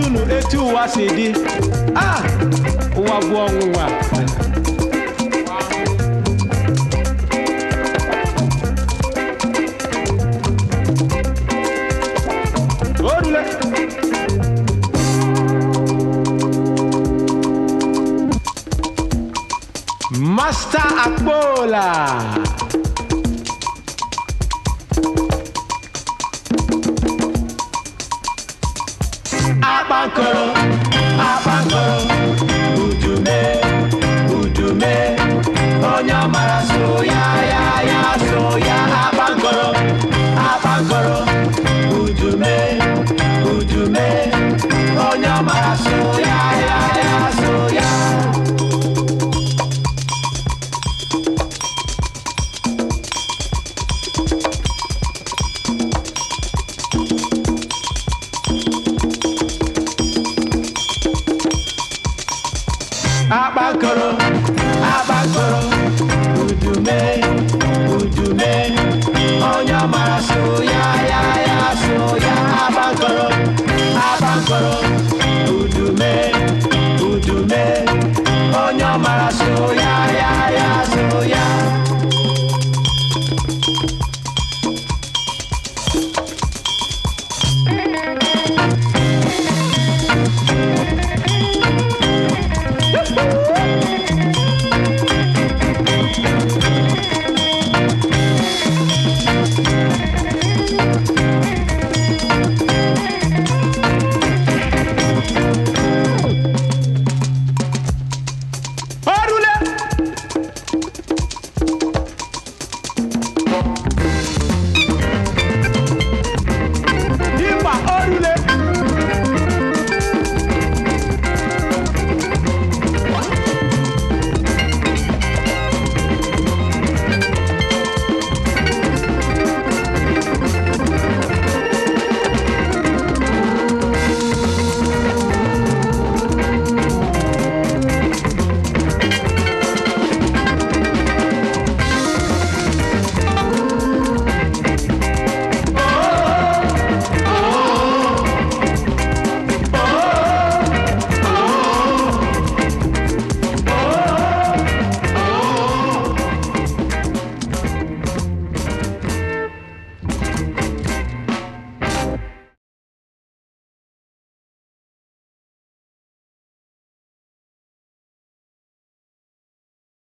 unu etu ụwa si dị ah ụwa bụ ọnwụnwa orule Master Akpola Akpankoro Akpankoro Udume Udume Onye ọmara so ya ya ya so ya Akpankoro Akpankoro Udume Udume Onye ọmara so ya ya ya so ya Akpankoro, akpankoro, udume, udume, onye ọmara so ya ya ya so ya akpankoro, akpankoro,